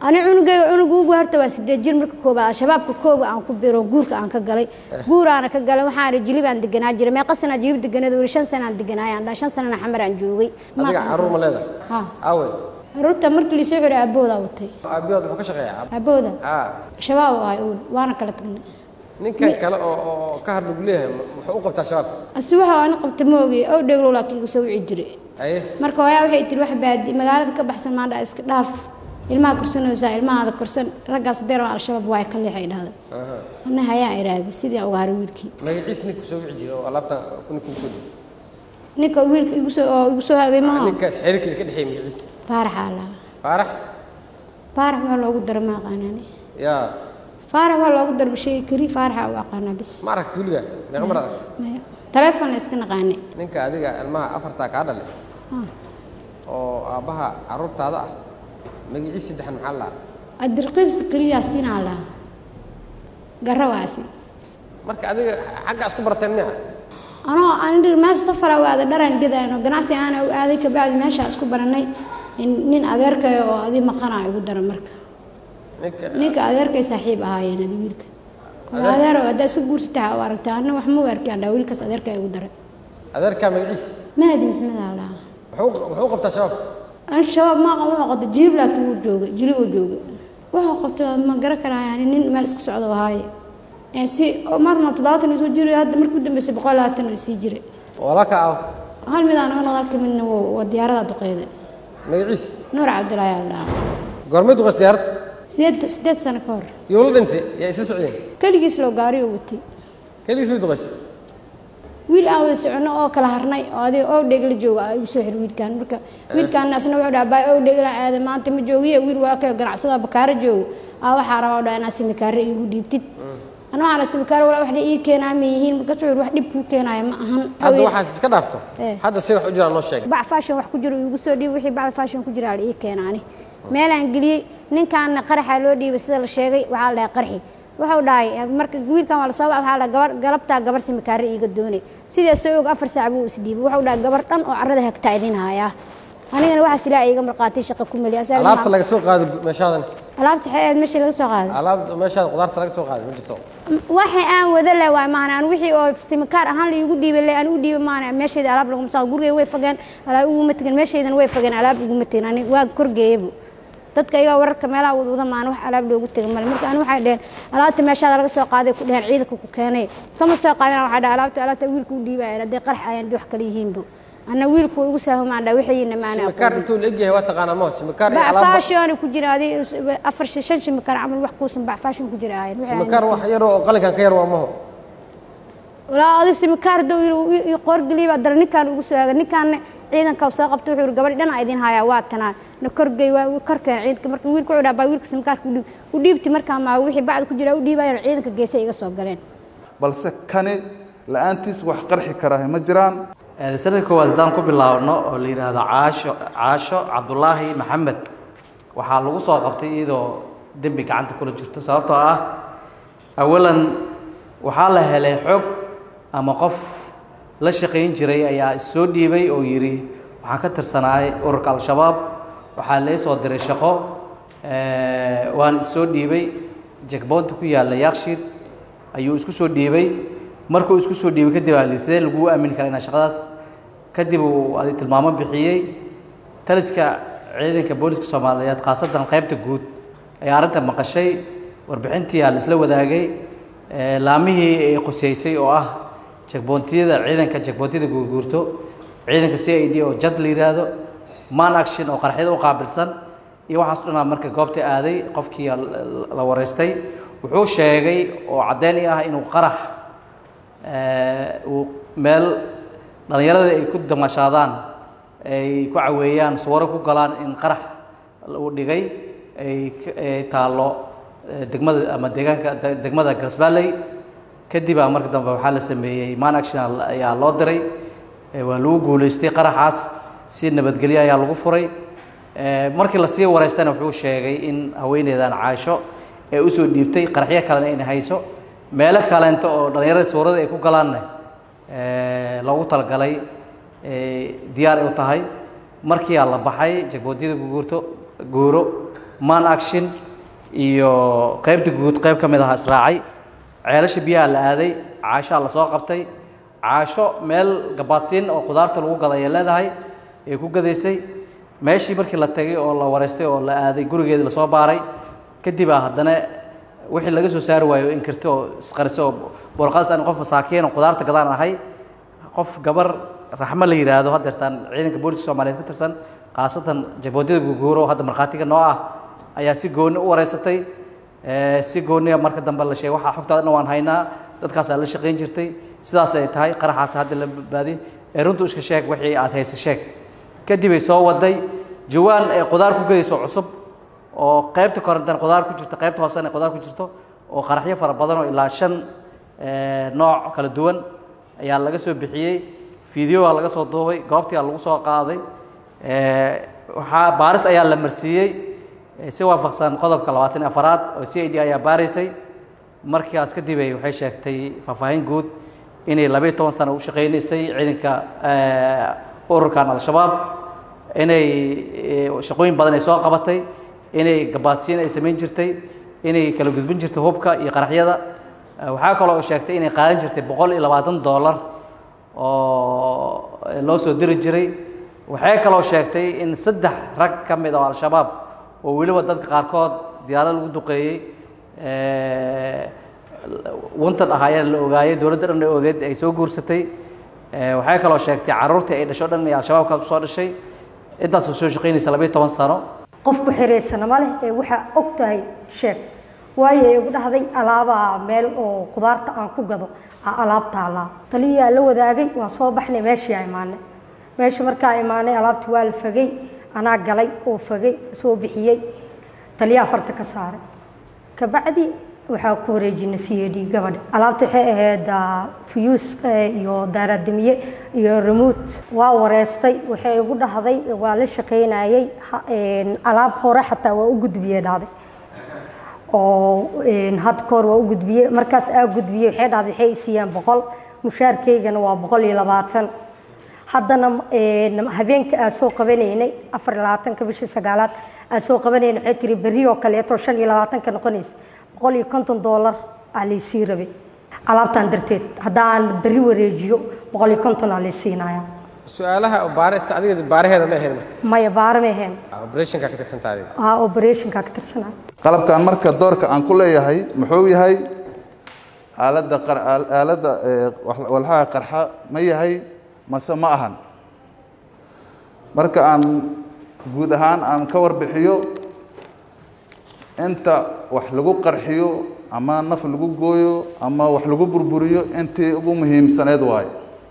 ani cunugayga cunuga ugu horta waa sideed jir marka koobaad al-shabaabka kooga aan ku biro guurka aan ka galay guuraana ka galay waxaan ihi jilibaan deganaa jiray meeqa sanaa jilib deganeed weli shan sanaan deganaay aan dhaa shan sanana xamar aan joogay adiga caruur ma leedahay ha awe caruurta markii lisoo xiray aaboodaa watay aabiyood muxuu ka shaqeeyaa aabooda aa shabaab ahay uul waana kala tagnay ninkan kale oo oo ka hadla gu leeyahay muxuu u qabtaa shabaab asi waxa ani qabta ma ogi ow dheglow laakiin igu soo wici jiray aye marka hooyaa waxay tiri wax baadi magaalada ka baxsan maandha iska dhaaf ilmaha korsanaysaa ilmahaada korsan raggaas deer waa al-shabaab waa ka leexay dhahda aha ana hayaa iraahday sidii aan uga haray wiilkii magaciis ninka kusoo wici jiray oo alaabta ninka kusoo dhiibay ninka wiilka igu soo oo igu soo hagay maha ninkaas xiriirkeeda ka dhexeeyay magaciis faaraxaa lahaa faarax faarax waa loogu dara ma aqaanani yaa faarax waa loogu dara sheegi kari faaraxa u aqaanaa bis ma aragti weliga meeqa mar arag maya taleefon la iska naqaanay ninka adiga ilmaha afartaa kaa dhalay Ah, oo aabbaha caruurtaada ah magaciis saddexan maxaa la adirqiibsi keliyaa siinaa lahaa garawaasi marka adiga xagga isku barateen miya anoo aan dhir meesha safara waada dharan gadayno ganacsi aana u aaday kabacdi meesha isku baranay in- nin adeerkay oo adi maqanaa igu dara marka ninka ninka adeerkay saaxiib ahaayeen adi wiilka kuma adeero haddaa iska guursataa u aragtaa anna wax ma u arkaan dhaa wiilkaas adeerkay igu daray adeerkaa magaciis mahdi maxmed aa lahaa muxuu muxuu qabtaa shabaab an shabaab ma aqan wuxuu qabta jilib laakiin wuu joogay jilib uu joogay wuxuu qabta ma garan karaa yani nin meel iska socdo ahaaye ee si marna toddobaatan uu soo jiray hadda markuu dambeysay boqol labaatan uu sii jiray walaalka ah hal mid aan naga nodalka midna waa waa diyaarada duqeyda magaciis nuur cabdilaahi aa lahaa goormay duqays diyaaradda sideed sideed sano ka hor iyo la dhintay yaa isla socdeen keligiis loo gaari oo watay keligiis way duqays wiil aan wada soconno oo kala harnay oo adiga oo dhegla jooga aa igu soo xir wiilkaan marka wiilkaan asna wuxuu dhaha baay oo dhegla aada maanta ma joogiye wiil waa kay ganacsada bakaaro joogo aa waxaa rabaa oo dhaha inaa simikaare iigu dhiibtid ana waxaana simikaare walaa wax dha ii keenaa ma yihiin markaas wuxuu wax dhib kuu keenaaya ma ahan hadda waxaad iska dhaafto Eh. hadda si wax u jiraan noo sheegay bac fashion wax ku jiro igu soo dhiib wixii bacda fashion ku jira ii keenaani meelaan geliyey ninkaana qaraxa loo dhiibay sida la sheegay waxaa la dhahay qarxi wuxuu dhahay marka wiilkan waa lasoo waxaa la gabar galabtaa gabar simikaare iiga doonay sidaas soo og afar saac buu isdhiibay wuxuu dhahay gabar dhan oo carrada hagtaa idin hayaa anigana waxaas ilaa iiga marqaatay shaqa ku meli asaa alaabta laga soo qaado meeshaadan alaabta xeeed meeshii laga soo qaaday alaabta meeshaada qudaarta laga soo qaaday ma jirto waxay aan wada leh waay maahan aan wixii oo simikaar ahaan la iigu dhiibay le aan u dhiibay maahan meeshayda alaab laguma soo gurigay way fageen alaab iguma tegin meeshaydana way fageen alaab iguma tegin ani waa korgeeyaba dadka iyagaa wararka meelaha wadwada maan wax alaab loogu tegin male marka ani waxay dheheen alaabta meeshaada laga soo qaaday ku dheheen ciidanka ku keenay kama soo qaadina waxay dhahay alaabta alaabta wiilka u dhiibaya hadday qarax ayaan wax kale yihiinba anna wiilku igu saahumaan dhaa waxayna maana simikaar intuu la egyahay waa taqaanaa ma simikaar iyo bac alaab fashion ku jira adi afar shan shimikaar camal wax kuusan bac fashion ku jira ahayn Waxay simikaar wax yar oo qalinkan ka yar waa maho walaa adi simikaar dow iyo qoorgeliy baa dara ninkaan ugu soo aagay ninkaanna ciidanka soo qabta wuxuu yidhi gabadhi dhana idin hayaa waa tanaa na korgey waa korkeen ciidanka marka wiilka wuxuu dhaha baa wiilka simikaarka udhiib u dhiibti markaa maa wixii bacda ku jira u dhiibayaan ciidanka geesa iga soo galeen balse kani la-aantiis wax qarxi karaahi ma jiraan sanadka koowaad haddaan ku bilaabno oo la yidhaahdo caasho caasho cabdulaahi maxamed waxaa lagu soo qabtay iyadoo dembi gacanta kula jirto sababtoo ah awalan waxaa la helay xog ama qof la shaqayn jiray ayaa issoo dhiibay oo yidhi waxaan ka tirsanaay ururka al-shabaab waxaa lee soo diray shaqo eh, waan issoo dhiibay jekboonta ku yaalla yakshiid ayuu isku soo dhiibay markuu isku soo dhiibay kadib aa li sidee laguu aamini karaa inaa shaqadaas kadib uu adi tilmaamo bixiyey taliska ciidanka booliska soomaaliyeed khaasatan qaybta guud ayaa arrinta maqashay warbixintii aa la isla wadaagay eh, laamihii ay qoseysay oo ah jekboontiyada ciidanka jekboontiyada guurguurto ciidanka c i d oo jad la yidhaahdo man action oo qarxyada u qaabilsan iyo waxaas o dhanaa marka goobta aaday qofkii la- la wareystay wuxuu sheegay oo caddeyn i ah inuu qarax eh, uu meel dhallinyarada ay ku damashaadaan ay ku caweeyaan suwaro ku galaan in qarax uu dhigay ay ka- ay taallo eh, degmada ama deegaanka de- degmada garsbaalley kadibaa marka dambe waxaa la sameeyey man action ayaa loo diray Eh, waa lagu guulaystay qaraxaas si nabadgelyo ayaa lagu furay Eh, markii lasii wareystana wuxuu sheegay in haweeneydan caasho ee usoo dhiibtay qaraxyo kalena inay hayso meelo kaleento oo dhallinyarada suurada ay ku galaanna eh, loogu talagalay eh, diyaar ay u tahay markiiaa la baxay jagboodyada guurto guuro man action iyo qaybta guud qayb ka mid aha israacay ceelasha biyaha la aaday caashaa la soo qabtay caasho meel gabaadsiin oo qudaarta lagu gada ayay leedahay ay ku gadaysay meeshii markii la tegay oo la wareystay oo la aaday gurigeedii lasoo baaray kadibaa haddana wixii laga soo saari waayo inkirti oo isqarisay oo boolqadas aan qof masaakiin oo qudaarta gadaan ahay qof gabar raxmo la yidhaahdo haddeertaan ciidanka booliska soomaaliyeed ka tirsan khaasatan jaboodiyada guguuro oo hadda markhaatiga noo ah ayaa si gooni u wareysatay si gooniya marka dambe la sheegay waxaa xogtaadana waan haynaa dadkaasaa la shaqayn jirtay sidaas ay tahay qaraxaas hadda la badbaadiyey ee runtu iska sheeg wixii aad haysa sheeg kadib ay soo waday jawaan ee qudaar ku gadayso cusub oo qaybta korontan qudaar ku jirto qaybta hoosena qudaar ku jirto oo qaraxyo fara badan oo ilaa shan nooc kala duwan ayaa laga soo bixiyey fideoa laga soo duubay goobtii lagu soo qaaday waxaa baaris ayaa la marsiiyey si waafaqsan qodobka labaatan iyo afaraad oo c i d ayaa baaraysay markaas kadib ay waxay sheegtay faahfaahin guud inay labayo toban sano u shaqaynaysay ciidanka ururkan al-shabaab inay shaqooyin badan ay soo qabatay inay gabaadsiin ay samayn jirtay inay kala gudbin jirtay hubka iyo qaraxyada waxaa kaloo sheegtay inay qaadan jirtay boqol iyo labaatan dollar oo loo soo diri jiray waxay kaloo sheegtay in saddex rag ka mid oo al-shabaab oo weliba dadka qaarkood diyaarad lagu duqeeyey wantan ahaayeen la ogaayey dowladda dhan ay ogeed ay soo guursatay waxay kaloo sheegtay carruurtii ay dhasho dhan ee al-shabaabkaas usoo dhashay intaasoo soo shaqaynaysa labayo toban sano qof ku xiraysana ma leh ee waxaa og tahay sheeg waayo igu dhahday alaabaa meel oo qudaarta aan ku gado aa alaab taallaa taliyaa la wadaagay waan soo baxnay meeshii aa imaanay meesha markaa imaanay alaabtii waa la fagay anaa galay oo fagay soo bixiyey taliyaa farta ka saaray kabacdi waxaa ku wareejinay c a d gabadha alaabta waxay ahayd fuyuus iyo daaradamiye iyo remote waa wareystay waxay igu dhahday waa la shaqaynayey alaab hore xataa waa u gudbiyey dhahday oo had koor waa u gudbiyey markaas aa gudbiyey waxay dhahday waxay isiiyeen boqol mushaarkeygana waa boqol iyo labaatan haddana habeenka aa soo qabanaynay afar iyo labaatanka bishii sagaalaad aa soo qabanayna waxay tiri berri oo kaleeto shan iyo labaatanka noqonaysa boqol iyo konton dollar aa laysii rabay alaabtaan darteed haddaan berri wareejiyo boqol iyo konton aa laysiinaya su-aalaha baare adiga baaraheeda ma ahayn marka maya baara ma ahayn operationka ka tirsantaa adiga aa operationka ka tirsanaya qalabkan marka doorka aan ku leeyahay muxuu yahay aaladda qar- aal- aaladda ee, wal- walxaha qarxa ma yahay mase ma ahan marka aan guud ahaan aan ka warbixiyo inta wax lagu qarxiyo ama naf lagu gooyo ama wax lagu burburiyo intii ugu muhiimsaneed waaye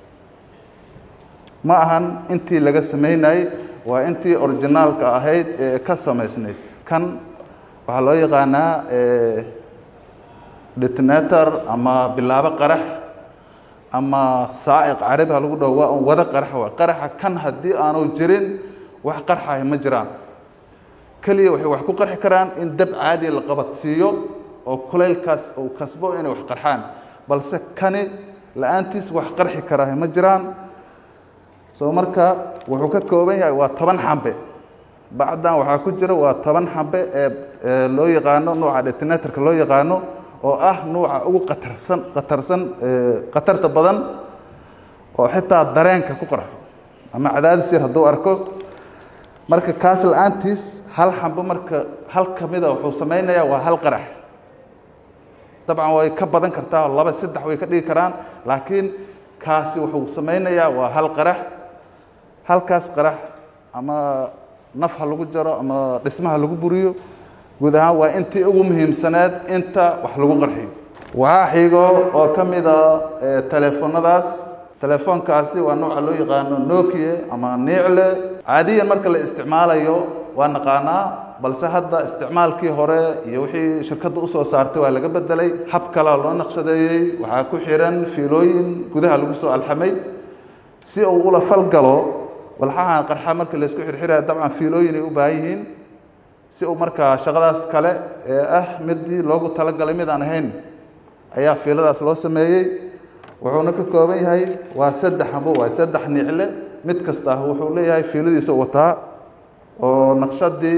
ma ahan intii laga samaynayey waa intii originaalka ahayd ee ka samaysnayd kan waxaa loo yaqaanaa eh, detonator ama bilaabo qarax ama saa'iq carabi ha lagu dhaho waa un wada qarax waa qaraxa kan haddii aanu jirin wax qarxahay ma jiraan keliya waxay wax ku qarxi karaan in dab caadi la qabadsiiyo oo kulaylkaas uu kasbo inay wax qarxaan balse kani la-aantiis wax qarxi karaahay ma jiraan soo marka wuxuu ka kooban yahay waa toban xambe bacdan waxaa ku jira waa toban xambe ee ee loo yaqaano nuuca detonatorka loo yaqaano oo ah nuuca ugu qatarsan qatarsan ee khatarta badan oo xitaa dareenka ku qarxo ama cadaadis yar hadduu arko marka kaas la-aantiis hal xambe marka hal ka mida wuxuu samaynayaa waa hal qarax dabcan way ka badan kartaa laba saddex way ka dhigi karaan laakiin kaasi wuxuu samaynayaa waa hal qarax halkaas qarax ama naf ha lagu jaro ama dhismaha lagu buriyo guud ahaan waa intii ugu muhiimsaneed inta wax lagu qarxiyo waxaa xigo oo ka mida eh, teleefonadaas telefoonkaasi waa nooca loo yaqaano nokia ama niicle caadiyan marka la isticmaalayo waa naqaanaa balse hadda isticmaalkii hore iyo wixii shirkadda usoo saartay waa laga bedelay hab kalea loo naqshadeeyey waxaa ku xiran fiilooyin gudaha lagu soo alxamay si uu ula falgalo walxahan qarxa marka laysku xirxiraya dabcan fiilooyin ay u baahan yihiin si uu markaa shaqadaas kale ee ah midii loogu talagalay mid aan ahayn ayaa fiiladaas loo sameeyey wuxuuna ka kooban yahay waa saddex xabo waa saddex nicle mid kasta wuxuu leeyahay fiiladiisa wataa oo naqshadii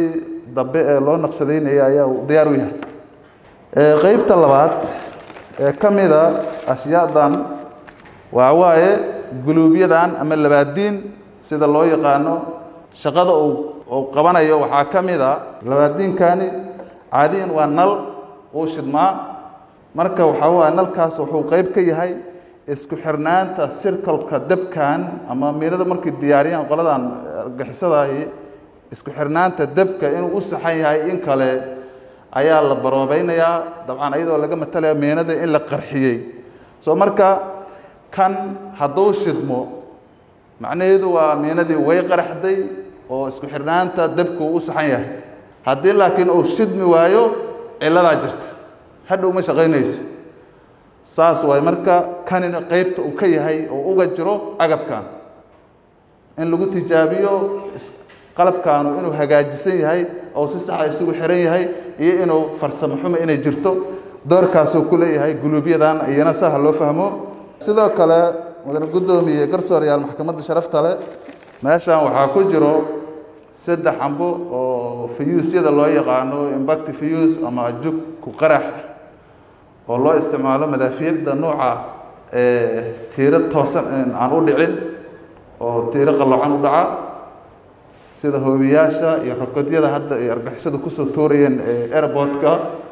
dambe ee loo naqshadaynaya ayaa uu diyaar u yahay Ee, qeybta labaad ee ka mida ashyaadan waa waaye guluubyadan ama labaadiin sida loo yaqaano shaqada uu uu qabanayo waxaa ka mid a labaadiinkani caadiyan waa nal uu shidmaa marka waxaa waa nalkaas wuxuu qeyb ka yahay isku xirnaanta sirkolka dabkan ama miinada markay diyaariyaan qoladan argixisadahi isku xirnaanta dabka inuu u saxan yahay in kale ayaa la baroobeynayaa dabcan iyadoo laga matalaya miinada in la qarxiyey soo marka kan hadduu shidmo macnaheedu waa miinadii way qaraxday oo isku xirnaanta dabka uu u saxan yahay haddii laakiin uu shidmi waayo cilladaa jirta hadhow ma shaqaynayso saas waay marka kanina qeybta uu ka yahay oo uga jiro agabkan in lagu tijaabiyo is- qalabkaanu inuu hagaajisan yahay oo si saxa isugu xiran yahay iyo inuu farsamo xumo inay jirto doorkaasuu ku leeyahay guluubyadan iyana saha loo fahmo sidoo kale mudane guddoomiye garsoorayaal maxkamadda sharafta leh meeshan waxaa ku jiro saddex xambo oo fiyuusyada loo yaqaano impact fiyuus ama jug ku qarax oo loo isticmaalo madaafiicda nooca ee tiiro toosan aan u dhicin oo tiiro qalloocan u dhaca sida hoobiyaasha iyo rokodyada hadda ay argixisadu kusoo tuurayeen ee airportka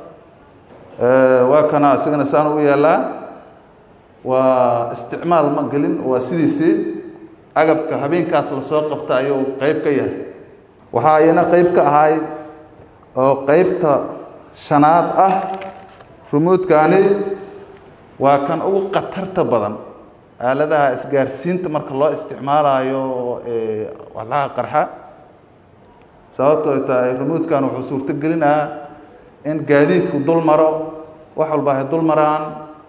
Ee, waa kana isagana saan u yaalaa waa isticmaal ma gelin waa sidiisii agabka habeenkaas lasoo qabta ayuu qeyb ka yahay waxaa iyana qeyb ka ahay oo qeybta shanaad ah rumuudkani waa kan ugu khatarta badan aaladaha isgaarsiinta marka loo isticmaalayo ee walaaha qarxa sababtoo ay tahay rumuudkan wuxuu suurto gelinayaa in gaadiidku dul maro wax walba ay dul maraan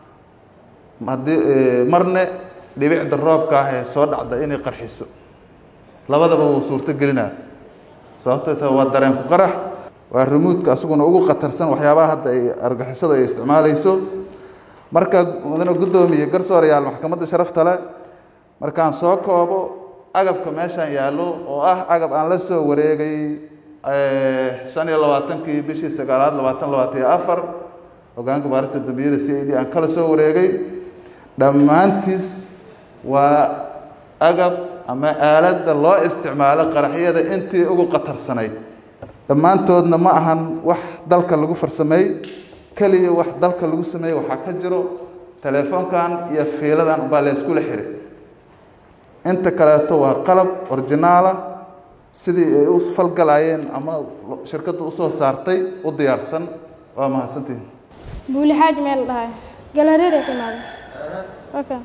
haddii ee, marne dhibicda roobka ah ee soo dhacda inay qarxiso labadaba wuu suurto gelinaa sababtoo tahay waa dareen ku qarax waa rumuudka asaguna ugu khatarsan waxyaabaha hadda ay argixisadu ay isticmaalayso marka mudane guddoomiye garsoorayaal maxkamadda sharafta leh markaan soo koobo agabka meeshan yaallo oo ah agab aan la soo wareegay eh, shan iyo labaatankii bishii sagaalaad labaatan labaatan iyo afar hogaanka baarista dambiyada c i d aan kala soo wareegay dhammaantiis waa agab ama aaladda loo isticmaalo qaraxyada intii ugu khatarsanayd dhammaantoodna ma ahan wax dalka lagu farsameey keliya wax dalka lagu sameeyey waxaa ka jiro telefoonkan iyo fiiladan baa la iskula xiray inta kaleeto waa qalab originaala sidii ay u falgalayeen ama shirkaddu usoo saartay u diyaarsan waa mahadsantihin buuli xaaji meel dhahay galareer ay timaada waka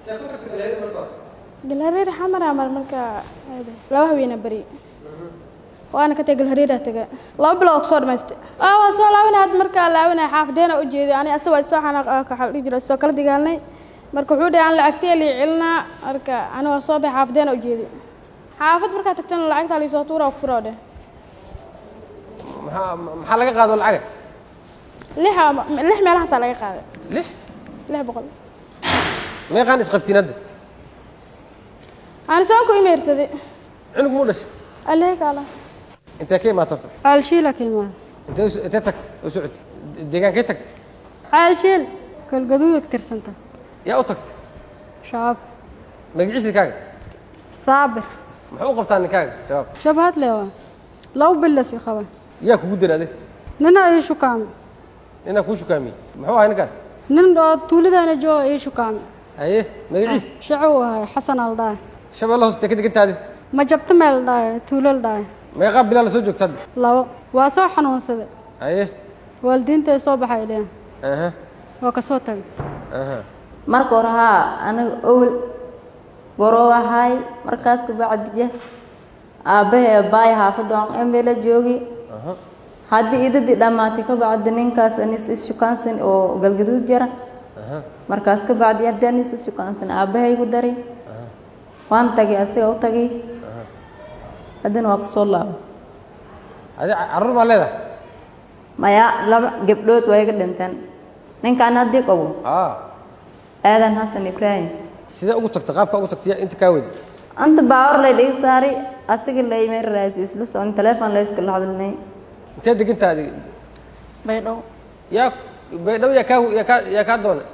galareer xamara mar marka aade laba haweena beri waana ka tagay galareeraa taga laba bilood kusoo dhamaystay aa waa soo laabinay hadda markaa laabinay xaafadeena u jeeday ani asaga waa soo xanaaq waxaa dhihi jira soo kala dagaalnay marka wuxuu dhahay aan lacagtee lii celinaa marka ani waa soo baxay xaafadeena u jeeday xaafad markaa tagtana lacagtaa liisoo tuuraa ku furaa dheh maxaa maxaa laga qaado lacaga lix lix meelahaasaa laga qaaday lix lix boqol meeqaan isqabtiin hadda aan soo ku imeersaday cunug muu dhashay allehe kaala intee ka imaata horta caalshiila ka imaada intee u- intee tagtay oo socotay deegaankee tagtay caalshiil galgaduud tirsanta yaa u tagtay shabaab magaciisa ninkaaga saabir muxuu u qabtaa ninkaaga shabaab jabhad lewa laba bilas i qaba yaa kugu dira ade nina ii shukaame ninaa kuu shukaamiyey muxuu ahay ninkaas nin oo tuulidaana jooga ii shukaame haye magaciisa shaco u ahay xasan al dhaay shabeelle hoos deka degantaadi ma jabta meel dhaay tuulal dhaay meeqaa bilaa la soo joogta hadda labo waa soo xanuunsaday haye waalidiintay soo baxay dheen aha waa ka soo tagay aha marka hore haa aniga owl goroo ahay markaas kabacdije aabbahe baay xaafadda aan emela joogi haddii idadii dhammaatay kabacdi ninkaas anis ishukaansan oo galgaduud jara markaas kabacdi haddii anis ishukaansan aabbahay ku daray waan tagay asiga u tagay haddana waa kasoo laabo adi carruur baa leedahay maya laba gabdhood waa iga dhinteen ninkaan haddii qabo aa aadan xasan ibraahim sidee ugu tagta qaabka ugu tagtay inta kaa wadi anta baawar lay dhiga saaray asiga laymay raasi isla socon telefoon layska la hadalnay intee degantaa adiga baydhabo yaa baydhabo yaa kaa yaa kaa yaa kaa doonay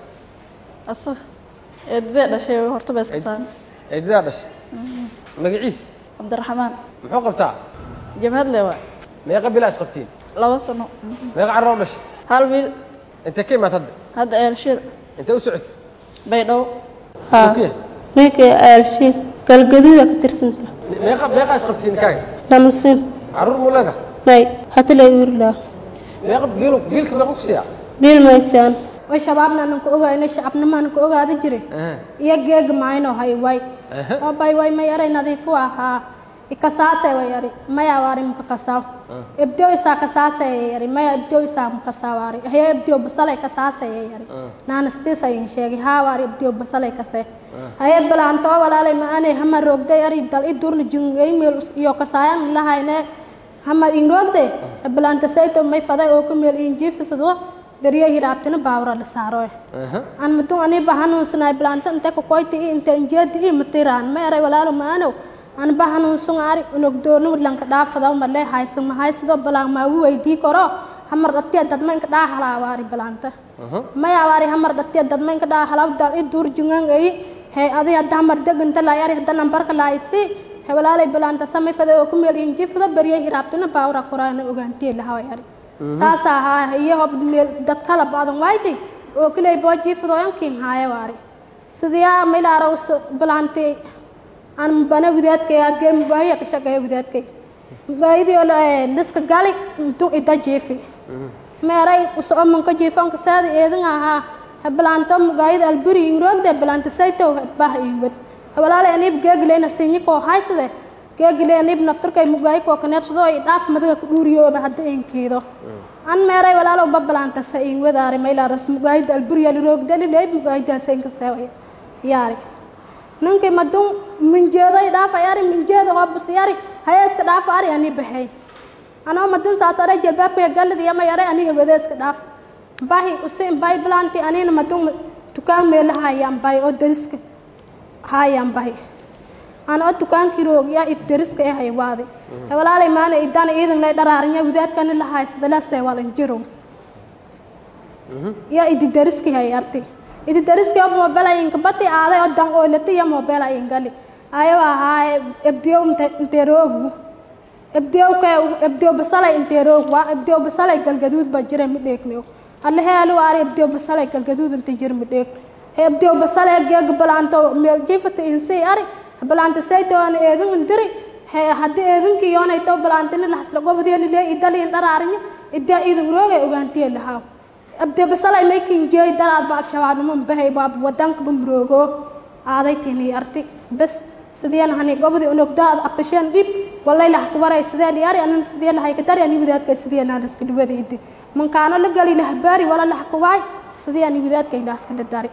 asa eedadee dhashay horta ba iska saami eedadaa dhashay magaciis cabdiraxmaan muxuu qabtaa jabhad le waa meeqa bilaa isqabtiin laba sano meeqa carro u dhashay hal wiil intee ka imaad hadda hadda eelshir intee u socotay baydhabo Turkiya? ninka aalshiin galgaduuda ka tirsanta meeqa meeqa isqabtiin kaaga lamasin carruur muu leedahay may hata la uurlaa meeqa biil biilka meeqa ku siiyaa biil maysaan way shabaabna anku ogaayna shacabnimana ku ogaada jire iyo geega maayno hay way oo bay way may aray nadiifu ahaa ikasaase way ari maya waari muka kasaaw ibdo isaa kasaase yari maya ibdo isaa muka saawaari haya ibdo basalay kasaase yari naana stiisa in sheegi haa waari ibdo basalay kase haya bilaanto walaalay ma aanay hama roogday ari dal i durna jungay meel iyo kasaayan lahayne hama in roogde bilaanta sayto may faday oo ku meel in jiifisado dariya hiraabtina baawra la saaro an mudun ani ba hanuunsanay bilaanta inte ko koyti inte injeedi i matiraan ma eray walaalo maano an ba hanuunsan ari unogdoonu lanka dhaafada ma le haysan ma haysado balaan ma weydii karo hamar dhatiya dadma inka dhaahala waari bilaanta maya waari hamar dhatiya dadma inka dhaahala dal i dur jungan ay hay adi hadda hamar deganta la yari hadda nambarka laaysi hay walaalay bilaanta samay fada oo ku meel injifada bariya hiraabtina baawra koraana ogaantee lahaa yari saas ahaa iyo hob meel dad kala badan waaytay oo kale booji fadooyankiin haaya waari sidiyaa maylaara us bilaantay aan bana widaadkay agee mugaahiya ka shaqeeya widaadkay mugaahidii oo liska gali intu ida jiifi meeray usoo manka jiifanka saada eedan ahaa ha bilaanto mugaahida alburi ingroogde bilaanta saytow bah iwad walaalay aniib geegileyna sinyi koo haysade geegile aniib naftarkay mugaahi koo kaneebsado ay dhaaf madaga ku dhuuriyooba hadda inkiido an meeray walaalow babalanta sa in wadaari maylaras mugaahida alburiya liroogdali leeb mugaahida saynka seewaya yaari ninkii madun minjeeday dhaafa yari minjeeda hoobus yari haya iska dhaafa ari ani baxay anoo madun saas aray jalbaabkaya gallidi yama yaray aniga wada iska dhaaf bahi usin bay bilanti anina madun dukaan meela hayaan bay oo dariska hayaan bahi aan oo dukaankii roog yaa id dariska ee haywaadi walaalay maana idana iidan lay dharaarinya wadaadkani la haysada la seewalan jiro yaa idi dariski hay arti idi dariski oo mobile inka bati aaday oo dan oo lati ya mobile ay ngali ayo ahaa ebdiyo inte roogu ebdiyo ka ebdiyo basalay inte roog waa ebdiyo basalay galgaduud ba jira mi dheegniyo alle heelu waari ebdiyo basalay galgaduud inte jir mi dheeg ebdiyo basalay geeg balaanto meel jiifata insi ari balaanta sayto aan eedan indiri he haddii eedankii yoonay to balaantini lahasla gobodiya lilee idaliin dharaarinya idaa iidan roogay ogaantiye lahaa abde basalay maykin jeey daraad ba al-shabaabnimo bahay baab wadanka bamroogo aaday tini arti bas sideen hani gobodi unogdaad abasheen dhib walay lah kubaray sidee liyari anan sidee lahay ka dari ani wadaadka sidee naan iska dhibada idi mankaano la gali lah baari wala lah kubaay sidee ani wadaadka ila iska dari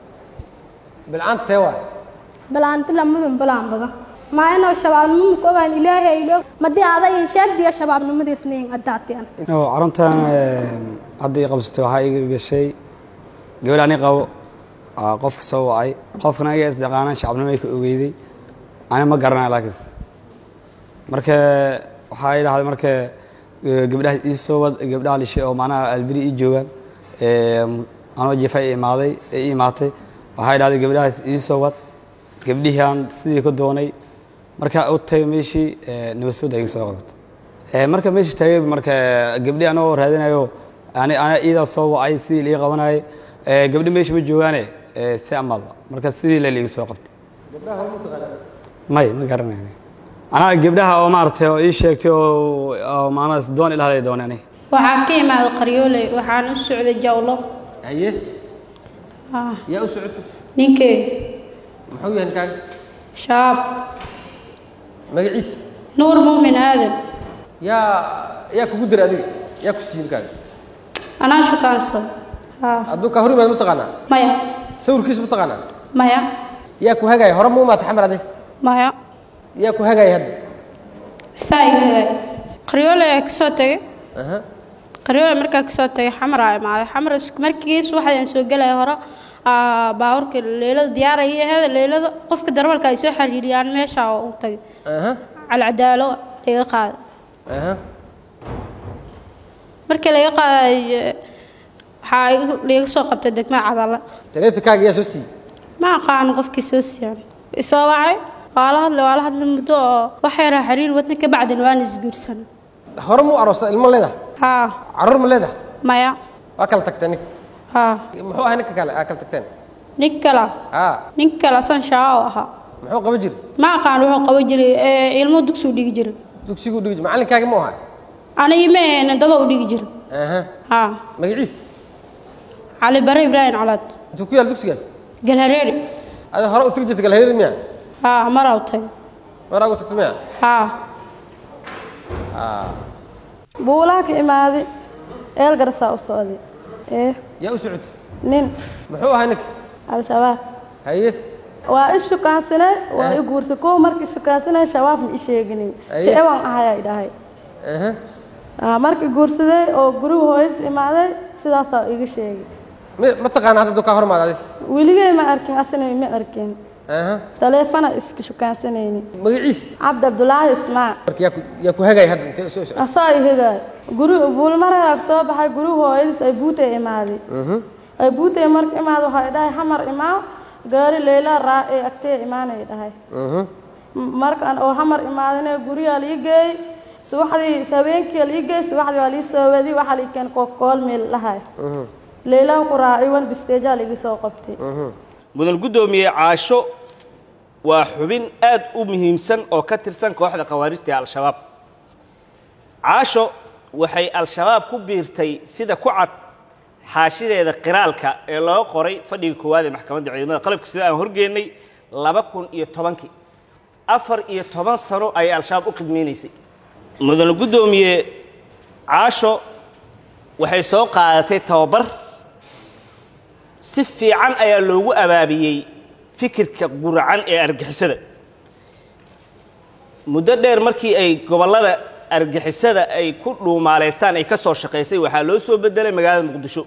bilcaan tee waay balaanti lamadun balaan badan maa inoo shabaabnimo ku ogaan ilaahay ilo madii aaday in sheegdiya shabaabnimadiisnayn addaatiyan caruntan hadda ii qabsatay waxaa iga gashay gabadh ani qabo aa qofka soo wacay qofkana iga isdaqaanaan shacabnimo ay ka ogeyday ani ma garanaya laakiinse marka waxaa i dhahday marka gabdhaha ii soo wad gabdhaha lishay oo macnaha albiri ii joogaan anoo jeefa i imaaday ee ii imaatay waxaa i dhahday gabdhahaas ii soo wad gabdhihii aan sidii ka doonay markaa u tagay meeshii nabasfooda iga soo qabatay marka meeshii tagay marka gabdhi anoo raadinayo ani ana iidaa soo wacay sidii lii qabanayay gabdhi meesha ma joogaane si amal marka sidii la liiga soo qabtay may ma garanay anaa gabdhaha oo maaragtay oo ii sheegtay oo maanaas doon ilahday doonay aniga waxaa ka imaaday qaryooley waxaan u socday jawlo haye yaa u socotay ninkee muxuu yahay ninkaaga shabaab magaciisa nuur muumin aadan yaa yaa kugu dira adiga yaa ku siiyey ninkaaga anaa shukaansada haa hadduu kaa hor imaad mataqaanaa maya sawirkiisa mataqaanaa maya yaa ku hagaaya hore ma umaata xamar adig maya yaa ku hagaaya hadda saa igagaay qaryoole ayaa kasoo tegay aha qaryoole markaa kasoo tagay xamar aa imaaday xamar is- markiis waxaan soo gelaya hore aa, baabuurka leelada diyaaraya aheeda leelada qofka darbalka ay soo xiriiriyaan meesha oo u tagay aha calcadaalo laga qaada aha markii laga qaaday waxaa iga- liiga soo qabtay degmada cadala taleefankaaga yaa soo siiyey ma aqaano qofkii soo siiyaan isoo wacay waa la hadlay waa la hadlay muddo oo wax yaraa xiriir wadna ka bacdin waan isguursan hore muu aroosta ilmo leedahay haa carruur ma leedahay maya waa kala tagteen nin haa muxuu ahaa ninka kale aa kala tagteen nin kala aa nin kala san shaaco ahaa muxuu qaban jiray ma aqaan wuxuu qaban jiray ee, ilmo dugsigu dhigi jiray dugsiguu dhigi jiray macalinkaagi mu ahaa anigi ma ahayna dadoo u dhigi jiray aha haa magaciisa cali bare ibraahim colaad intuu ku yaal dugsigaas galhareeri ada hore u tagi jirta galhareeri miya haa maraa u tagay maraa ugu tagta miya haa buulaha ka imaaday eelgarsaa u socday ee yaa u socotay nin muxuu ahaa ninka al-shabaab haye waa i shukaansanay waa i guursay kow markii shukaansanay shabaab ma i sheeginin Aye. sheeban ahayaa i dhahay aha Ah, markii guursaday oo guriga hooyadis imaaday sidaasaa iga sheegay mi ma taqaana hadda duu kaa hormaad adi weligay ma arkin asina ma arkin aha taleefana iska shukaansanayni magaciisa cabdi abdulaahi ismaac marka yaa ku yaa ku hagay hadda intee soo socotay asaa i hegaay guri buulmareeraag soo baxay guriga hooyadis ay buutay imaaday mhm ay buutay marka imaada waxaa i dhahay xamar imaa gaari leyla raa ee agtee imaanay dhahay mhm markaan oo xamar imaadane gurigaa lii geey subaxdii habeenkii lii geey subaxdii waa lii soo wadi waxaa lii keen kool meel dhahay mhm leylaha ku raacay wan bisteejaa liigi soo qabtay mhm mudan guddoomiye caasho waa xubin aad u muhiimsan oo ka tirsan kooxda khawaarijta ee al-shabaab caasho waxay al-shabaab ku biirtay sida ku cad xaashideeda qiraalka ee loo qoray fadhiga koowaad ee maxkamadda ciidamada qalabka sida aan horgeennay laba kun iyo tobankii afar iyo toban sano ayay al-shabaab u khidmaynaysay mudan guddoomiye caasho waxay soo qaadatay tababar si fiican ayaa loogu abaabiyey fikirka guracan ee argixisada muddo dheer markii ay gobollada argixisada ay ku dhuumaalaystaan ay ka soo shaqaysay waxaa loo soo bedelay magaalada muqdisho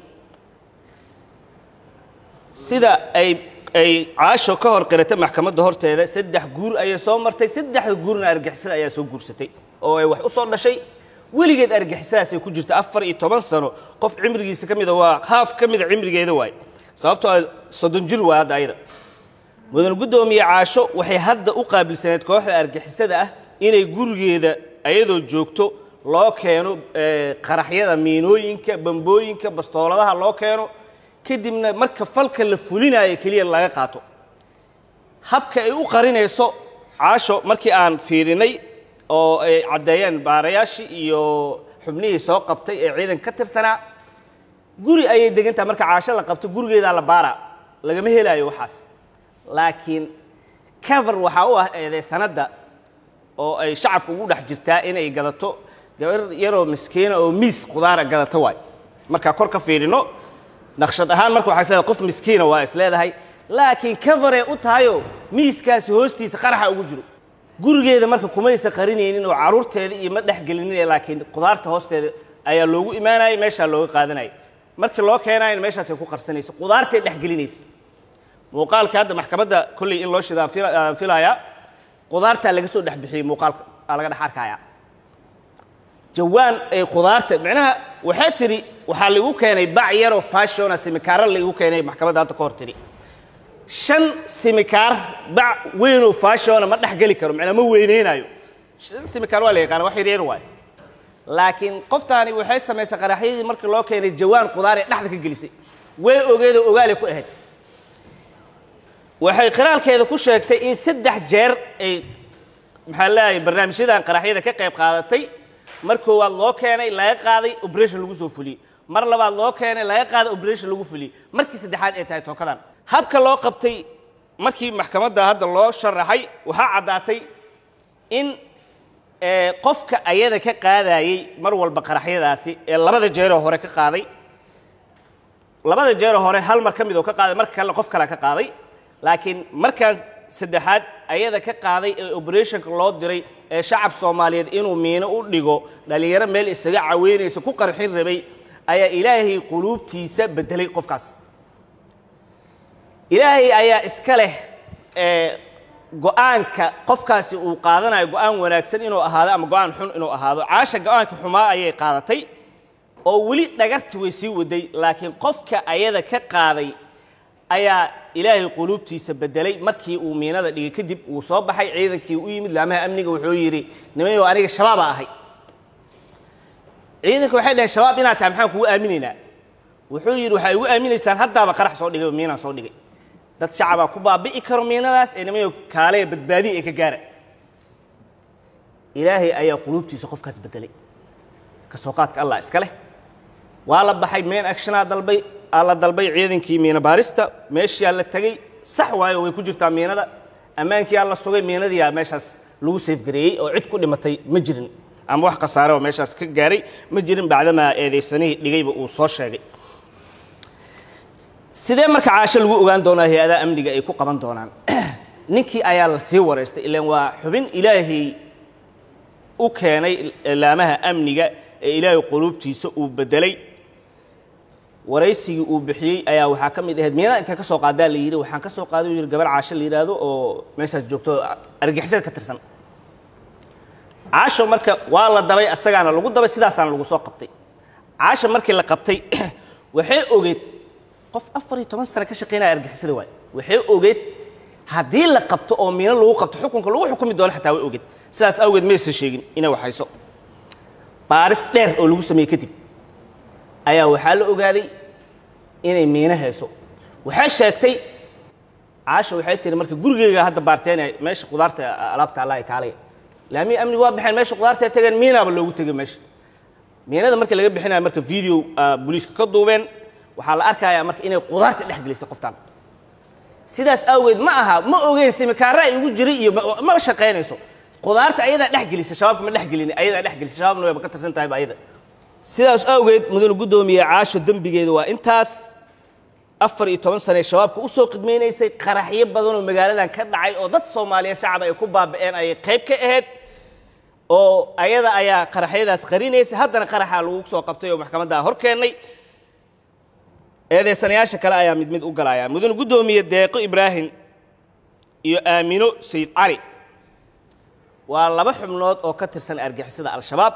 sida ay ay caasho ka hor qiratay maxkamadda horteeda saddex guur ayay soo martay saddexda guurna argixisada ayaa soo guursatay oo ay wax u soo dhashay weligeed argixisadaasay ku jirta afar iyo toban sano qof cimrigiisa ka mida waa haaf ka mida cimrigeeda waaye sababtoo ah soddon jir waa hadda ayada mudan guddoomiye caasho waxay hadda u qaabilsaneed kooxda argixisada ah inay gurigeeda ayadoo joogto loo keeno eh, qaraxyada miinooyinka bambooyinka bastooladaha loo keeno kadibna marka falka la fulinayo keliya laga qaato habka ay u qarinayso caasho markii aan fiirinay oo ay caddeeyeen baarayaashii iyo xubnihii soo qabtay ee ciidanka ka tirsanaa guri ayay degantahay marka caasho la qabto gurigeedaa la baaraa lagama helaayo waxaas laakiin cover waxaa u ah eedeysanadda oo ay shacabka ugu dhex jirtaa inay gadato gabar yaroo miskiina oo miis qudaara gadata waay markaa kor ka fiirino naqshad ahaan marka waxay leedahay qof miskiina waa is leedahay laakiin coveree u tahayo miiskaasi hoostiisa qaraxa ugu jiro gurigeeda marka kumaysa qarinaynin oo caruurteeda iyo ma dhexgelinin laakiin qudaarta hoosteeda ayaa loogu imaanayay meeshaa looga qaadanayay markii loo keenayna meeshaasay ku qarsanaysa qudaartay dhexgelinaysa muuqaalka hadda maxkamadda kolley in loo shidaa aan filayaa qudaartaa laga soo dhex bixiyey muuqaalka aa laga dhex arkayaa jawaan ay qudaarta micnaha waxay tidhi waxaa lagu keenay bac yaroo fashona simikaara lagu keenay maxkamadda hadda ka hor tidhi shan simikaar bac weynoo fashona ma dhex geli karo micnaa ma weyneynayo shan simikaar waa la yaqaana wax yaryar waayo laakiin qoftaani waxay samaysay qaraxyadii markii loo keenay jawaan qudaar ee dhexda ka gelisay way ogeedoo ogaale ku ahayd waxay qiraalkeeda ku sheegtay in saddex jeer ay maxaa leeyahay barnaamijyadan qaraxyada ka qayb qaadatay mar koowaad loo keenay laga qaaday operation lagu soo fuliyey mar labaad loo keenay laga qaaday operation lagu fuliyey markii saddexaad ay tahay tookadan habka loo qabtay markii maxkamadda hadda loo sharaxay waxaa caddaatay in ee, qofka ayada ka qaadayey mar walba qaraxyadaasi ee labada jeeroo hore ka qaaday labada jeeroo hore hal mar ka mid oo ka qaaday marka kalena qof kale ka qaaday laakiin markaan saddexaad ayada ka qaaday ee operationka loo diray ee shacab soomaaliyeed inuu miino u dhigo dhallinyaro meel isaga caweynaysa ku qarxin rabay ayaa ilaahay quluubtiisa bedelay qofkaas ilaahay ayaa iska leh ee go-aanka qofkaasi uu qaadanayo go-aan wanaagsan inuu ahaado ama go-aan xun inuu ahaado caasha go-aanka xumaa ayay qaadatay oo weli dhagarti way sii waday laakiin qofka ayada ka qaaday ayaa ilaahay quluubtiisa bedelay markii uu miinada dhigay kadib uu soo baxay ciidankii u yimid laamaha amniga wuxuu yidhi nimayow aniga shabaaba ahay ciidanka waxay dhaheen shabaab inaad tahay maxaan kugu aaminaynaa wuxuu yidhi waxaa igu aaminaysaan haddaaba qarax soo dhigay miinaan soo dhigay dad shacabaa ku baabi'i karo miinadaas ee nimayow kaaleya badbaadiya ee ka gaara ilaahay ayaa quluubtiisa qofkaas bedelay kasoo qaadka allah iska leh waa la baxay main actionaa dalbay aa la dalbay ciidankii miina baarista meeshiyaa la tegey sax waayo way ku jirtaa miinada ammaankiyaa la sugay miinadiyaa meeshaas lagu seefgareeyey oo cid ku dhimatay ma jirin ama wax khasaare oo meeshaas ka gaaray ma jirin bacdamaa eedaysanihii dhigayba uu soo sheegay sidee marka caasho lagu ogaan doonaa hay-adaha amniga ay ku qaban doonaan ninkii ayaa la sii wareystay ilaan waa xubin ilaahay u keenay laamaha amniga ee ilaahay quluubtiisa uu bedelay waraysigii uu bixiyey ayaa waxaa ka mid ahayd miinada intaan ka soo qaadaa la yidhi waxaan ka soo qaaday uu yidhi gabar caasho la yidhaahdo oo meeshaas joogto oo argixisada ka tirsan caasho marka waa la dabay asagaana lagu dabay sidaasaana lagu soo qabtay caasho markii la qabtay waxay ogeed qof afar iyo toban sano ka shaqaynaya argixisada waay waxay ogeed haddii la qabto oo miino lagu qabto xukunka lagu xukumi doono xataa way ogeed sidaas awgeed maysan sheegin inay waxayso baaris dheer oo lagu sameeyey kadib ayaa waxaa la ogaaday inay miino hayso waxay sheegtay caasha waxay tiri marka gurigeyga hadda baarteenay meesha qudaarta alaabta allah ay kaalaya laamihi amnigu waa baxeen meesha qudaarta ay tageen miinaaba loogu tegay meesha miinada marka laga bixinaya marka video booliiska ka duubeen waxaa la arkayaa marka inay qudaarta dhex gelisay qoftaan sidaas awgeed ma aha ma ogeyn simikaara ay ugu jiray iyo ma shaqaynayso qudaarta ayadaa dhex gelisa shabaabka ma dhex gelin ayadaa dhex gelisa shabaabna wayba ka tirsan tahay ba ayada sidaas awgeed mudane guddoomiye caasho dembigeeda waa intaas afar iyo toban sane shabaabka u soo khidmaynaysay qaraxyo badan oo magaaladan ka dhacay oo dad soomaaliyeed shacab ay ku baaba'een ayay qayb ka ahayd oo ayada ayaa qaraxyadaas qarinaysay haddana qaraxaa lagu soo qabtay oo maxkamaddaa hor keennay eedeysanayaasha kale ayaa mid mid u galaya mudane guddoomiye deeqo ibraahim iyo aamino sayid cali waa laba xubnood oo ka tirsan argixisada al-shabaab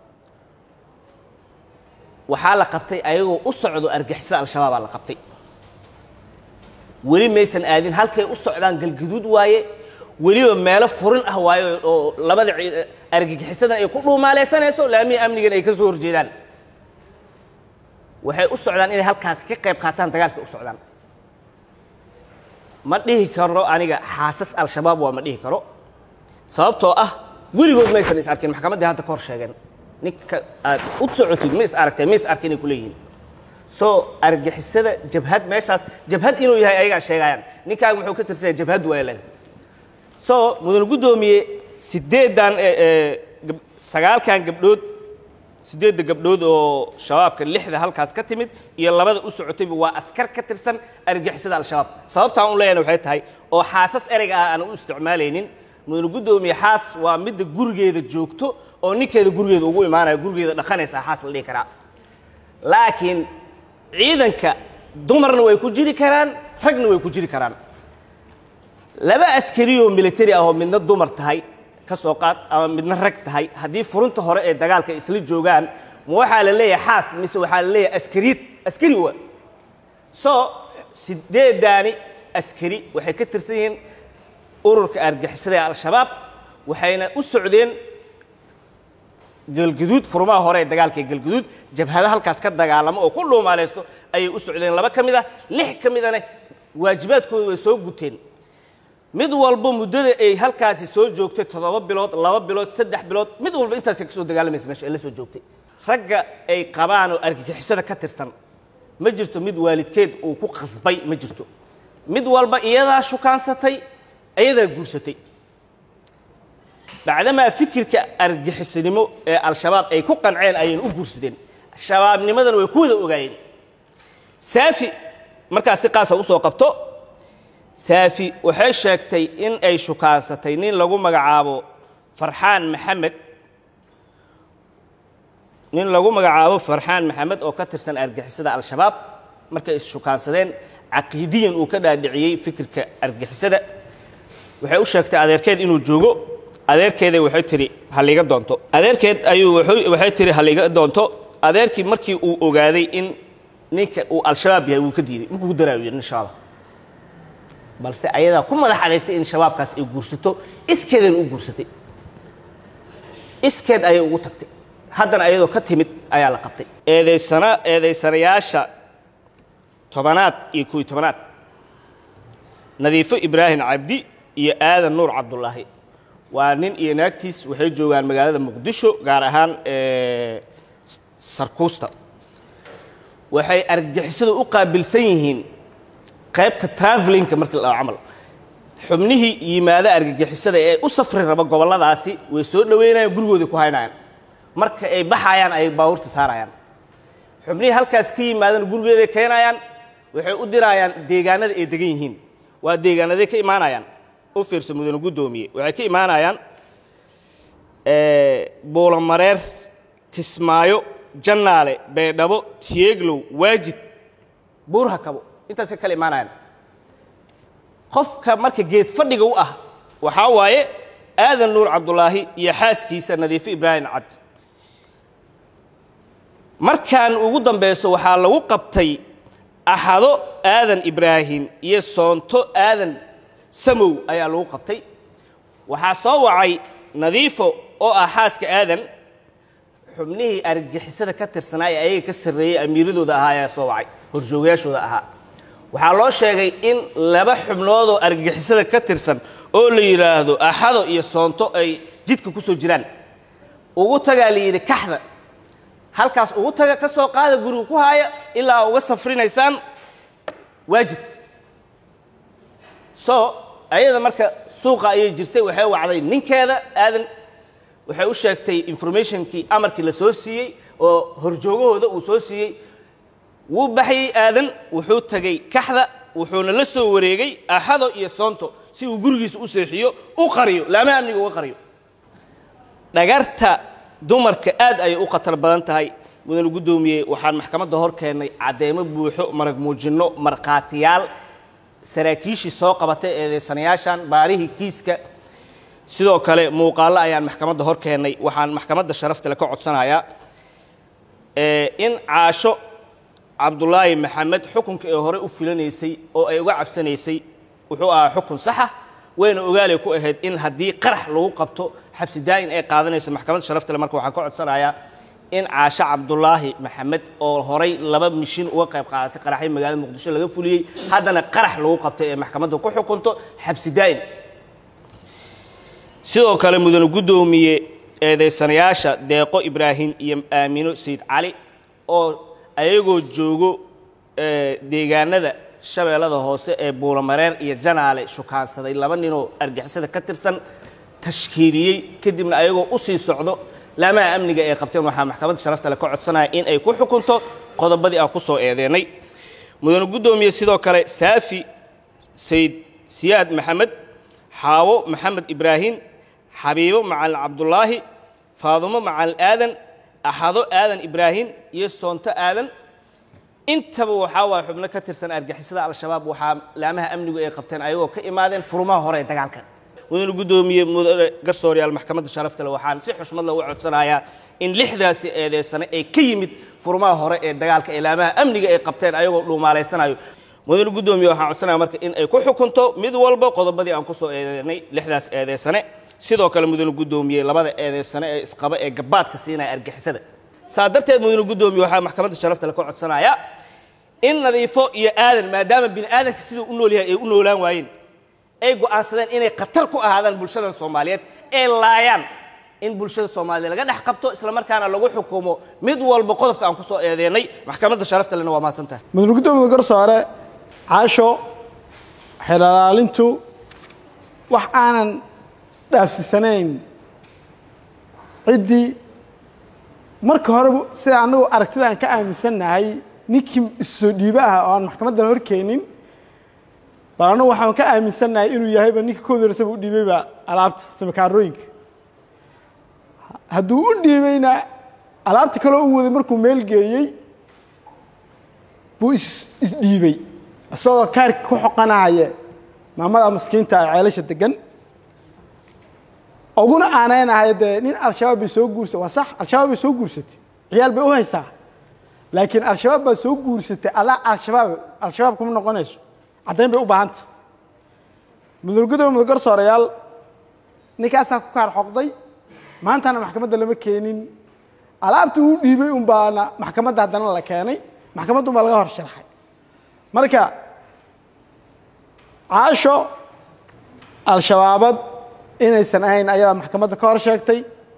waxaa la qabtay ayagoo u socdo argixisada al-shabaabaa la qabtay weli maysan aadin halkay u socdaan galgaduud waaye weliba meelo furin ah waaye oo labada argagixisadan ay ku dhuumaaleysanayso laamihi amnigan ay ka soo horjeedaan waxay u socdaan inay halkaasi ka qayb qaataan dagaalka u socdaan ma dhihi karo aniga xaasas al-shabaab waa ma dhihi karo sababtoo ah weligood maysan is arkin maxkamaddii hadda ka hor sheegeen ninka aad u socotid ma is aragtee ma is arkin inay ku leeyihiin soo argixisada jabhad meeshaas jabhad inuu yahay ayagaa sheegayaan ninkaaga muxuu ka tirsanaya jabhad waa leedahay soo mudane guddoomiye sideedan sagaalkan gabdhood sideedda gabdhood oo shabaabka lixda halkaas ka timid iyo labada u socotayba waa askar ka tirsan argixisada al-shabaab sababtaan u leeyana waxay tahay oo xaasas ereyga ah aan u isticmaalaynin mudane guddoomiye xaas waa midda gurigeeda joogto oo ninkeeda gurigeeda ugu imaanaya gurigeeda dhaqanaysa xaas la dhihi karaa laakiin ciidanka dumarna way ku jiri karaan ragna way ku jiri karaan laba askari oo military ah oo midna dumar tahay ka soo qaad ama midna rag tahay haddii furunta hore ee dagaalka isla joogaan ma waxaa la leeyahay xaas mise waxaa la leeyahay askariyad askari wa soo sideedaani askari waxay ka tirsan yihiin ururka argixisada ee al-shabaab waxayna u socdeen galgaduud furmaha hore ee dagaalka ee galgaduud jabhada halkaas ka dagaalamo oo ku dhuumaaleysto ayay u socdeen laba ka mid ah lix ka midana waajibaadkooda way soo guteen mid walba muddada ay halkaasi soo joogtay toddoba bilood laba bilood saddex bilood mid walba intaasay ka soo dagaalamaysa meesha ay la soo joogtay ragga ay qabaan oo argagixisada ka tirsan ma jirto mid waalidkeed uu ku qasbay ma jirto mid walba iyadaa shukaansatay iyadaa guursatay bacdamaa fikirka argixisinimo ee al-shabaab ay ku qanceen ayayna u guursadeen shabaabnimadana way ku wada ogaayeen saafi markaas si qaasa usoo qabto saafi waxay sheegtay in ay shukaansatay nin lagu magacaabo farxaan maxamed nin lagu magacaabo farxaan maxamed oo ka tirsan argixisada al-shabaab markay ishukaansadeen caqiidiyan uu ka dhaadhiciyey fikirka argixisada waxay u sheegtay adeerkeed inuu joogo adeerkeeda waxay tiri haliga doonto adeerkeed ayuu wuxuu- waxay tiri haliga doonto adeerkii markii uu ogaaday in ninka uu al-shabaab yahay wuu ka diiday markuu ku daraayo yidhi insha allah balse ayadaa ku madax adeegtay in shabaabkaas ay guursato iskeedana u guursatay iskeed ayay ugu tagtay haddana ayadoo ka timid ayaa la qabtay eedaysana eedaysanayaasha tobanaad iyo kuwi tobanaad nadiifo ibraahim cabdi iyo aadan nuur cabdulaahi waa nin iyo naagtiis waxay joogaan magaalada muqdisho gaar ahaan ee, sarkuusta waxay argagixisadu u qaabilsan yihiin qaybta travelinka markii la dhaho camal xubnihii yimaada argagixisada ee u safri raba gobolladaasi way soo dhoweynayaan gurigooda ku haynayaan marka ay baxayaan ay baabuurta saarayaan xubnihii halkaas ka yimaadana gurigeeday keenayaan waxay u dirayaan deegaanada ay degan yihiin waa deegaanaday ka imaanayaan u fiirsa mudane guddoomiye waxay ka imaanayaan eh, buulamareer kismaayo jannaale beedhabo tiyeeglow waajid buurha kabo intaasay kala imaanayaan qofka marka geed fadhiga u ah waxaa waaye aadan nuur cabdulaahi iyo xaaskiisa nadiifo ibraahim cabdi markaan ugu dambeyso waxaa lagu qabtay axado aadan ibraahim iyo soonto aadan samow ayaa lagu qabtay waxaa soo wacay nadiifo oo ah xaaska aadan xubnihii argagixisada ka tirsanaa ee ayaga ka sarreeyey amiiradooda ahaa ayaa soo wacay horjoogayaashooda ahaa waxaa loo sheegay in laba xubnoodoo argagixisada ka tirsan oo la yidhaahdo axado iyo soonto ay jidka ku soo jiraan ugu tagaa la yidhi kaxda halkaas ugu taga ka soo qaada guriga ku haaya ilaa uga safrinaysaan waajib so ayada marka suuqa ayay jirtay waxay wacday ninkeeda aadan waxay u sheegtay informationkii amarkii la soo siiyey oo horjoogahooda uu soo siiyey wuu baxayey aadan wuxuu tegey kaxda wuxuuna la soo wareegay axado iyo soonto si uu gurigiisa u seexiyo u qariyo laamaha amniga uga qariyo dhagarta dumarka aad ayay u khatar badan tahay mudane guddoomiye waxaan maxkamadda hor keennay cadeymo buuxo marag muujinno markhaatiyaal saraakiishii soo qabatay eedeysanayaashan baarihii kiiska sidoo kale muuqaallo ayaan maxkamadda hor keennay waxaan maxkamadda sharafta le ka codsanayaa ee, in caasho cabdulaahi maxamed xukunka ee hore u filanaysay oo ay uga cabsanaysay wuxuu ahaa xukun saxa wayna ogaalay ku ahayd in haddii qarax lagu qabto xabsi daa'in ay qaadanayso maxkamadda sharafta le marka waxaan ka codsanayaa in caasho cabdulaahi maxamed oo horay laba mishin uga qayb qaadatay qaraxyo magaalada muqdisho laga fuliyey haddana qarax lagu qabtay ee maxkamadda ku xukunto xabsi daa'in sidoo kale mudane guddoomiye eedaysanayaasha deeqo ibraahim iyo aamino sayid cali oo ayagoo joogo eh, deegaanada shabeellada hoose ee buulamareer iyo janaale shukaansaday laba ninoo argixisada ka tirsan tashkiiliyey kadibna ayagoo u sii socdo laamaha amniga ay qabteen waxaa maxkamadda sharafta le ka codsanaya in ay ku xukunto qodobadii aan ku soo eedeennay mudane guddoomiye sidoo kale saafi sayid siyaad maxamed xaawo maxamed ibraahim xabiibo macalin cabdulaahi faadumo macalin aadan axado aadan ibraahim iyo soonto aadan intaba waxaa waaya xubno ka tirsan argixisada al-shabaab waxaa laamaha amnigu ay qabteen ayagoo ka imaadeen furumaha hore ee dagaalka mudane guddoomiye mudane garsooryaal maxkamadda sharafta le waxaan si xushmad leh uga codsanayaa in lixdaasi eedeysane ee ka yimid furumaha hore ee dagaalka ee laamaha amniga ay qabteen ayagoo dhuumaalaysanayo mudane guddoomiye waxaan codsanaya marka in ay ku xukunto mid walba qodobadii aan ku soo eedeynay lixdaas eedeysane sidoo kale mudane guddoomiye labada eedeysane ee isqaba ee gabaadka siinaya argixisada saa darteed mudane guddoomiye waxaa maxkamadda sharafta le ka codsanayaa in nadiifo iyo aadan maadaama bini aadanka siduu u nool yahay ay u noolaan waayeen ay go'aansadeen inay khatar ku ahaadaan bulshadan soomaaliyeed ee laayaan in bulshada soomaaliyeed laga dhex qabto islamarkaana lagu xukumo mid walba qodobka aan ku soo eedeennay maxkamadda sharafta lena waa mahadsan tahay mudane guddoomiye garsoore caasho xeelilaalintu wax aanan dhaafsisanayn ciddii marka horeba sida annagu aragtida aan ka aaminsannahay ninkii issoo dhiiba ah oo aan maxkamaddan horkeenin bal annagu waxaan ka aaminsannahay inuu yahayba ninka kood horesaba u dhiibayba alaabta samakaarooyinka hadduu u dhiibayna alaabta kaloo u waday markuu meel geeyey buu is isdhiibay isagoo kaarka ku xoqanaya maamada maskiinta ee ceelasha degan uguna aanaynahay dee nin al-shabaab bay soo guursatay waa sax al-shabaab bay soo guursatay ciyaal bay u haysaa laakiin al-shabaab baa soo guursatay adaa al-shabaab al-shabaab kuma noqonayso caddayn bay u baahanta mudurgudooba mudugar soorayaal ninkaasaa ku kaar xoqday maantana maxkamadda lama keenin alaabtii uu dhiibay un baana maxkamadda haddana la keenay maxkamadda un baa laga hor sharxay marka caasho al-shabaabad inaysan ahayn ayadaa maxkamadda ka hor sheegtay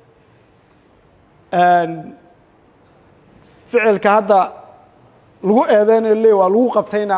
ficilka hadda lagu eedeynayo le waa lagu qabtayna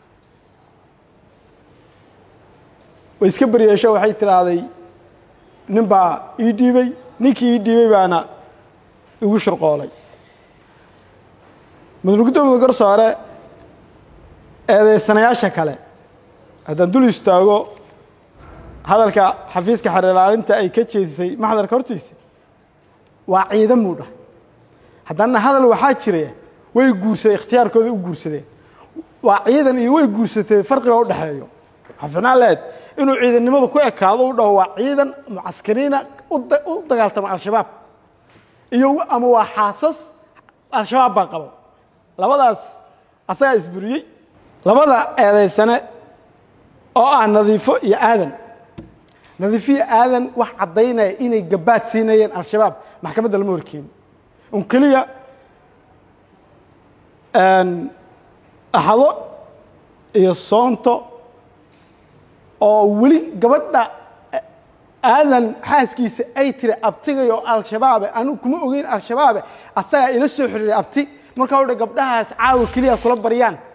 way iska beryeesho waxay tidhaahday nin baa ii dhiibay ninkii ii dhiibay baana igu shurqoolay mudurgudda mudugar soore eedeysanayaasha kale haddaan dul istaago hadalka xafiiska xeer ilaalinta ay ka jeedisay maxdarka hortiisa waa ciidan buu dhahay haddana hadal waxaa jiraya way guursadeen ikhtiyaarkooda u guursadeen waa ciidan iyo way guursatee farqiga u dhexeeyo xafinaan leed inuu ciidannimadu ku ekaado u dhaho waa ciidan mucaskariina u dagaaltama al-shabaab iyo ama waa xaasas al-shabaab baa qabo labadaas asagaa isburiyey labada eedaysane oo ah nadiifo iyo aadan nadiifo iyo aadan wax caddaynaya inay gabaad siinayeen al-shabaab maxkamadda lama horkeeni un keliya axado iyo soonto oo weli gabadha aadan xaaskiisa ay tiri abtigayo al-shabaabe anigu kuma ogeyn al-shabaabe asagaa ila soo xiriiray abti markaa odha gabdhahaas caawa keliya kula baryaan